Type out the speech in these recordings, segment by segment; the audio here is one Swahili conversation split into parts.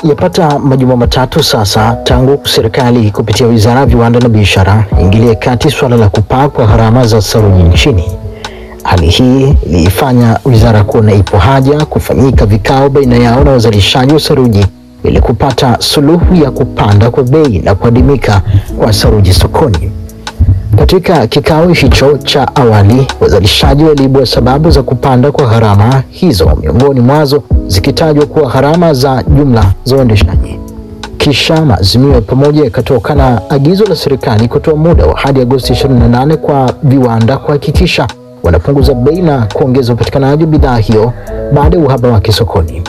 Yapata majuma matatu sasa tangu serikali kupitia wizara ya viwanda na biashara ingilie kati suala la kupaa kwa gharama za saruji nchini. Hali hii iliifanya wizara kuona ipo haja kufanyika vikao baina yao na wazalishaji wa saruji ili kupata suluhu ya kupanda kwa bei na kuadimika kwa saruji sokoni. Katika kikao hicho cha awali, wazalishaji waliibua sababu za kupanda kwa gharama hizo, miongoni mwazo zikitajwa kuwa gharama za jumla za uendeshaji. Kisha maazimio ya pamoja yakatoka na agizo la serikali kutoa muda wa hadi Agosti 28 kwa viwanda kuhakikisha wanapunguza bei na kuongeza upatikanaji wa bidhaa hiyo baada ya uhaba wake sokoni.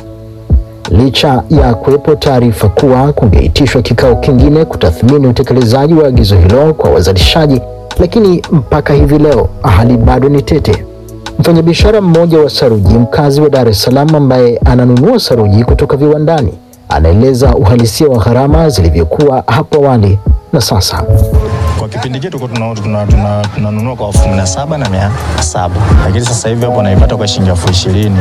Licha ya kuwepo taarifa kuwa kungeitishwa kikao kingine kutathmini utekelezaji wa agizo hilo kwa wazalishaji, lakini mpaka hivi leo hali bado ni tete. Mfanyabiashara mmoja wa saruji mkazi wa Dar es Salaam ambaye ananunua saruji kutoka viwandani anaeleza uhalisia wa gharama zilivyokuwa hapo awali na sasa. Kwa kipindi chetu tunanunua tuna, tuna, tuna kwa elfu kumi na saba na mia saba lakini sasa hivi hapo naipata kwa shilingi elfu ishirini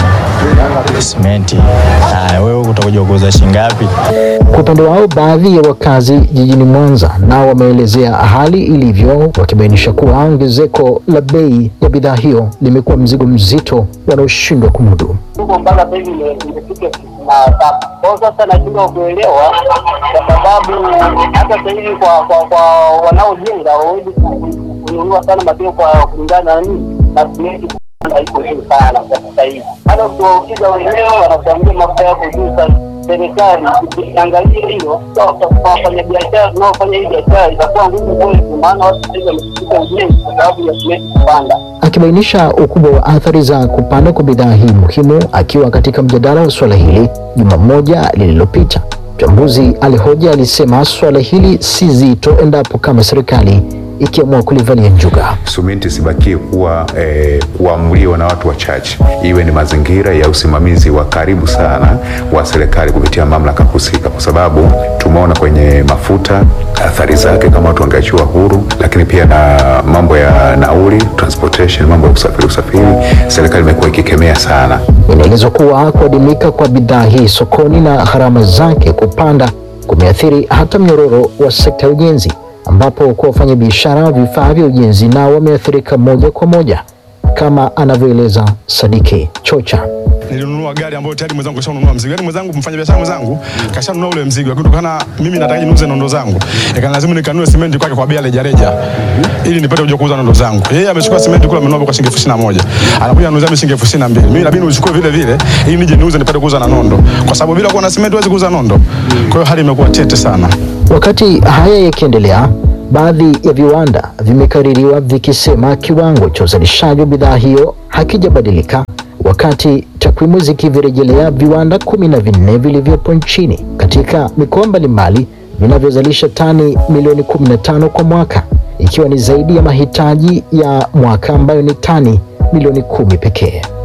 simenti. Haya, wewe utakuja kuuza shilingi ngapi? Kwa upande wao, baadhi ya wakazi jijini Mwanza nao wameelezea hali ilivyo, wakibainisha kuwa ongezeko la bei ya bidhaa hiyo limekuwa mzigo mzito wanaoshindwa kumudu. huko mpaka sasa hivi ime- imefika tisini na saba. Kwa hiyo sasa nashindwa kuelewa, kwa sababu hata sasa hivi kwa kwa kwa wanaojenga hawawezi ku- kununua sana material kwa kulingana na nini na simenti haiko juu sana kwa sasa hivi. Hata ukiwauliza wenyewe wanakuambia mafuta yako juu sana. Serikali ikiangalia hilo, kwa kwa wafanyabiashara tunaofanya hii biashara itakuwa ngumu kwetu, maana watu sasa hivi wameshika ujenzi kwa sababu ya simenti kupanda. Akibainisha ukubwa wa athari za kupanda kwa bidhaa hii muhimu akiwa katika mjadala wa suala hili juma moja lililopita, mchambuzi alihoja alisema suala hili si zito endapo kama serikali ikiamua kulivalia njuga. Simenti isibakie kuwa eh, kuamuliwa na watu wachache, iwe ni mazingira ya usimamizi wa karibu sana wa serikali kupitia mamlaka husika, kwa sababu tumeona kwenye mafuta athari zake kama watu wangeachiwa huru, lakini pia na mambo ya nauli, transportation, mambo ya usafiri usafiri, serikali imekuwa ikikemea sana. Inaelezwa kuwa kuadimika kwa bidhaa hii sokoni na gharama zake kupanda kumeathiri hata mnyororo wa sekta ya ujenzi, ambapo kwa wafanyabiashara wa vifaa vya ujenzi nao wameathirika moja kwa moja, kama anavyoeleza Sadiki Chocha. nilinunua gari ambayo tayari mwenzangu kashanunua mzigo. Yaani mwenzangu mfanya biashara mwenzangu kashanunua ule mzigo. Lakini kutokana mimi nataka niuze nondo zangu. Ikanilazimu nikanunue simenti kwake kwa bei reja reja ili nipate kuja kuuza nondo zangu. Yeye amechukua simenti kule amenunua kwa shilingi elfu ishirini na moja. Anakuja anauza mimi shilingi elfu ishirini na mbili. Mimi inabidi nichukue vile vile ili nije niuze nipate kuuza na nondo. Kwa sababu bila kuwa na simenti huwezi kuuza nondo. Kwa hiyo hali imekuwa tete sana. Wakati haya yakiendelea, baadhi ya viwanda vimekaririwa vikisema kiwango cha uzalishaji wa bidhaa hiyo hakijabadilika, wakati takwimu zikivirejelea viwanda kumi na vinne vilivyopo nchini katika mikoa mbalimbali vinavyozalisha tani milioni 15 kwa mwaka, ikiwa ni zaidi ya mahitaji ya mwaka ambayo ni tani milioni kumi pekee.